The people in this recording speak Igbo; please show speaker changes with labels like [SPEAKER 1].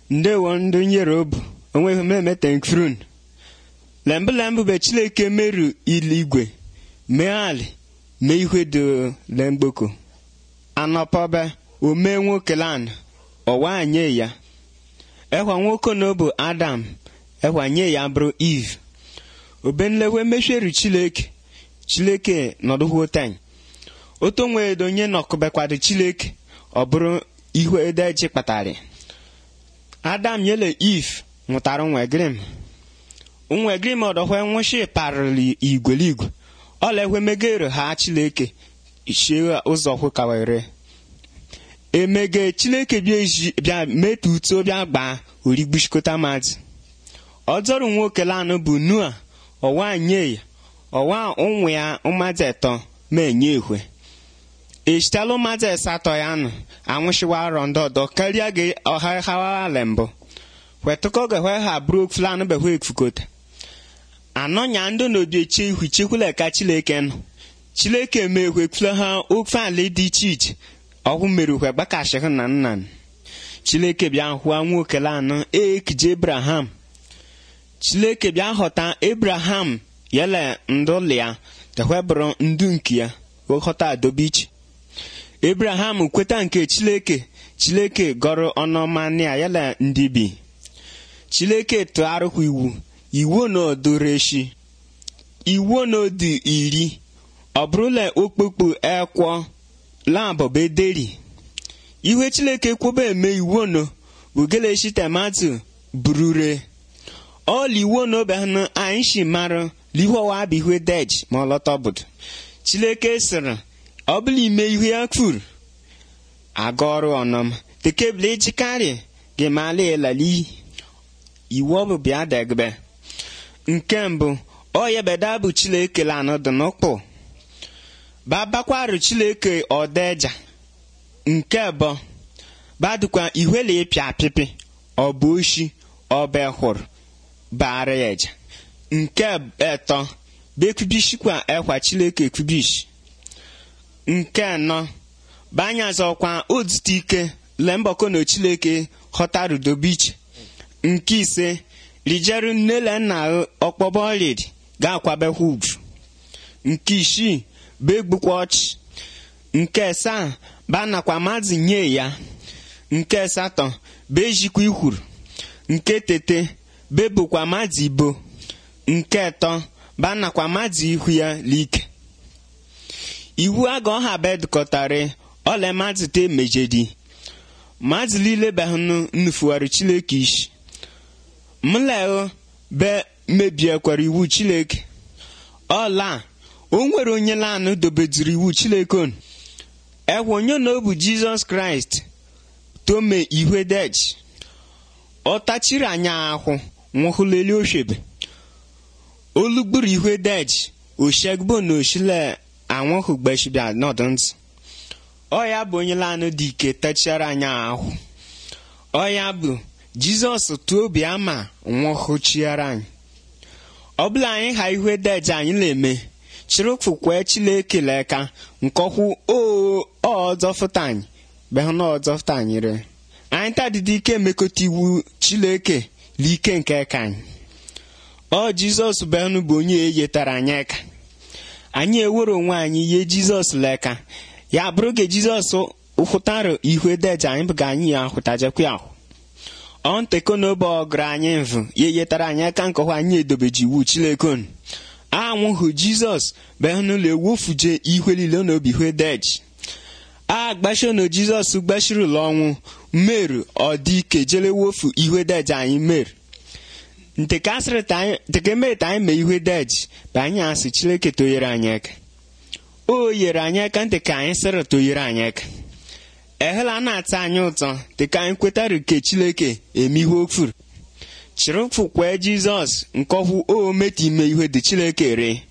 [SPEAKER 1] ndewo ndị nyerobu onweghị m emete nkfrun lembu lembu be chileke meru iligwe mee ali mee ihe do lemgboko anọpọbe omee nwoke lan ọwa nye ya ekwa nwoke na bụ adam ekwa nye ya bụrụ eve obenlewe mesheru chileke chileke nọdụhụ ten oto nwee donye nọkụbekwado chileke ọ bụrụ ihu edeji kpatara adam nyele eve nwụtara nwegrim nwegrim ọdọhwe nwụshi parịrị igweligwe ọlaekwe megere ha chileke shie ụzọ hụkawere emege chileke bịa metu uto bịa gbaa origbuchikọta mmadụ ọjọrụ nwoke lanụ bụ nua ọwa nye ya ọwa ụmụ ya mmadụ etọ ma enye ehwe echitala mmadụ asatọ ya nụ anwụchiwa arọ ndị ọdọ karịa gị ọha hawala mbụ wetụkọ gahwe ha bụrụ fulanụ behwe ekfukota anọnya ndị n'obi eche ihu chekwula ka chileke nọ chileke mehwe fula ha ofe ala dị iche iche ọhụ mere hwe gbakashịhụ na nna chileke bịa hụa nwoke lanụ ekije abraham chileke bịa ghọta abraham yele ndụ ya tehwebụrụ ndu nke ya ghọta adobe iche abraham kweta nke chileke chileke gọrọ ọnụọma ya yele ndị bi chileke tụgharịkwa iwu iwu na odoreshi iwu na odi iri ọ bụrụla okpukpu ekwọ labọbederi ihe chileke kwụba eme iwu no bụ geleshi tomato burure ọla iwu na obehanụ anyị shi mara lihowa bụ ihe dej ma ọlọta obodo chileke sịrị ọ bụla ime ihe ya kwuru aga ọrụ ọnọm tekebụl ejikarị gị mala elali iwu ọ bụ bịa degbe nke mbụ ọ yebeda bụ chileke lanụ dị n'ụkpụ babakwarụ chileke ọdeja nke bụ badukwa ihwele ịpịa apịpị ọ bụ oshi ọba hụrụ bara ya eja nke etọ bekwubishikwa ekwa chileke ekwubishi nke anọ banyazọkwa otutu ike lembọkọ na chileke ghọtarudobiche nke ise rijeru nnele nna ọkpọbọ ọlịdị ga-akwabekwa ugwu nke isii begbukwa ọchị nke asaa banakwa mmadụ nye ya nke asatọ bejikwa ikwuru nke tete bebukwa mmadụ ibo nke atọ banakwa mmadụ ihu ya like iwu aga ọha bedkọtara ọla mmadụ te mejedi mmadụ niile behụnụ nnufuwara chileke isi mleo be mebiekwara iwu chileke ọla o nwere onye lanụ dobeduru iwu chileke onu ekwe onye na ọ bụ jizọs kraịst tome ihwe dej ọ tachiri anya ahụ nwụhụleli oshebe olugburu ihwe dej oshegbo na oshile anwụhụ gbeshibia nọdụ ntị ọ ya bụ onye lanụ dị ike tachiara anya ahụ ọ ya bụ jizọs tụọ obi ama nwụhụchiara anyị ọ bụla anyị ha ihwe dej anyị na-eme chirụfụkwe chileke leka nkọkwu ọzọfụta anyị behụ na ọzọfụta anyị re anyị tadịdị ike emekọta iwu chileke l'ike nke ka anyị ọ jizọs behụnụ bụ onye eyetara anyị eka anyị ewere onwe anyị ihe jizọs leka ya bụrụ ka jizọs hụtara ihwe deja anyị bụ ka anyị ya hụtajekwa ahụ ọ nteko n'obe ọgụrụ anyị mvụ ya eyetara anyị aka nkọwa anyị edobeji iwu chilekon anwụhụ jizọs behụnụlọ ewofuje ihe niile n'obi ihe deji a gbashiono jizọs gbashiri ụlọ ọnwụ meru ọ dị ike jele wofu ihe deji anyị meru nteke mere ta anyị mee ihe deji bụ anyị asị chileke toyere anyị aka o yere anyị aka ntị ka anyị sịrị toyere anyị aka ehela na-ata anyị ụtọ dịka anyị kwetara ke chileke eme ihe ofuru chịrịfụkwe jizọs nkọhụ o meta ime ihe dị chileke ree